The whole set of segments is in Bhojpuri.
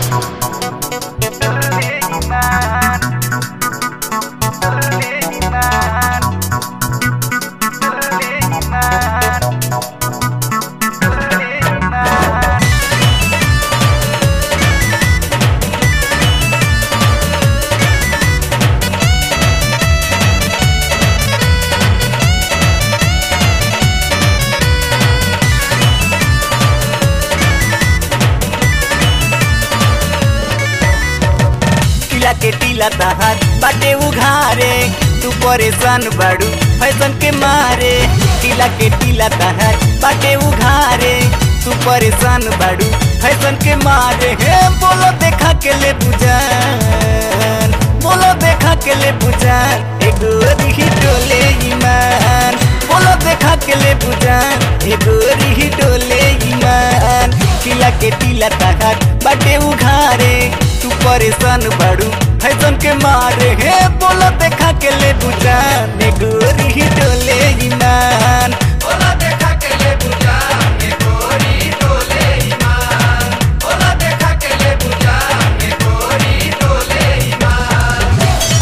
टीला के टीला तहार बाटे उघारे तू परेशान बाड़ू फैशन के मारे टीला के टीला तहार बाटे उघारे तू परेशान बाड़ू फैशन के मारे हे बोलो देखा के ले बुझान बोलो देखा के ले बुझान एगो रिही डोले ईमान बोलो देखा के ले बुझान एगो रिही डोले ईमान टीला के टीला तहार बाटे उघारे तू परेशान बाड़ू फैशन के मारे हे बोलो देखा के ले बुझान एगो रिही डोले ईमान बोला देखा के ले बुझा ये गोरी डोले ईमान बोला देखा के ले बुझा ये गोरी डोले ईमान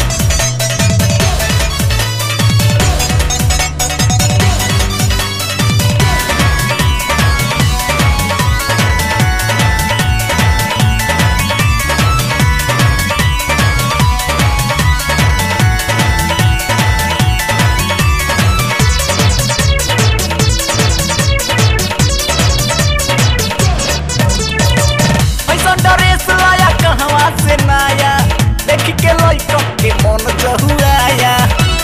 ऐसा ड्रेस लाया कहवा से नाया देख के लइका के मन जहुआया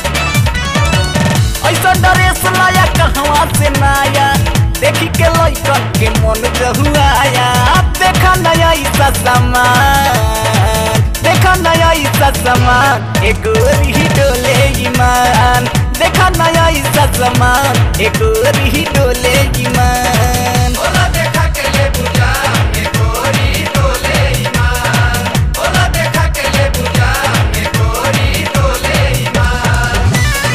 ऐसा ड्रेस लाया कहवा से नाया देख के लइका के मन जहुआया देखा नया ऐसा सामान देखा नया ऐसा सामान एगो रिही डोले ईमान देखा नया ऐसा सामान एगो रिही डोले ईमान बोला देखा के ले बुझा ये गोरी डोले ईमान बोला देखा के ले बुझा ये गोरी डोले ईमान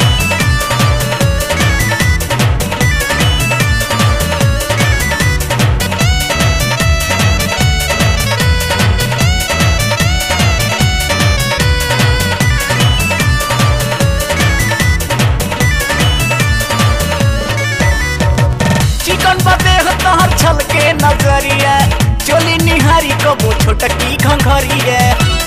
चिकन बदे तहर छल के नजरिया चोली निहारी कबो छोटकी घंघरिया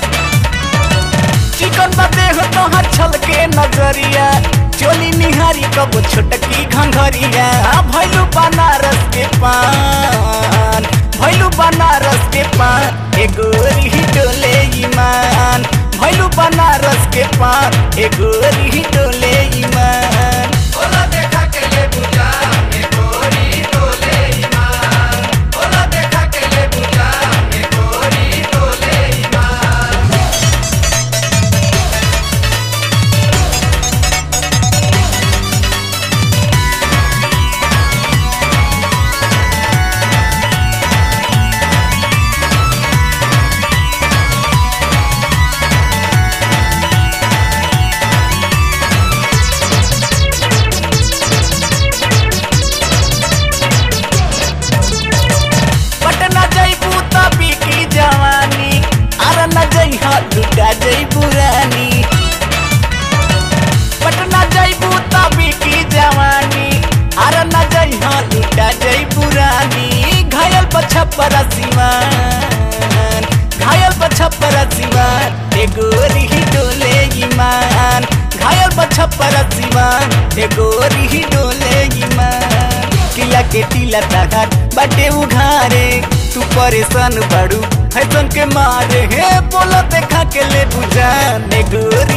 चिकन बदे तहर छल के नजरिया चोली निहारी कबो छोटकी घंघरिया आ भैलू बनारस के पान भैलू बनारस के पान एगो रिही डोले ईमान भैलू बनारस के पान एगो रिही डोले ईमान बोला देखा के ले बुझा ये गोरी डोले ईमान बोला देखा के ले बुझा ये गोरी डोले ईमान पटना जैबू तभी की जवानी अरे न जइहा लुटा जैबू रानी पटना जैबू तभी की जवानी अरे न जइहा लुटा जैबू रानी घायल पछपर सिवान घायल पछपर सिवान एगो रिही डोले ईमान घायल पछपर सिवान एगो रिही डोले ईमान किला के टीला तहार बाटे उघारे तू परेशान बाड़ू फैशन के मारे हे बोलो देखा के ले बुझान एगो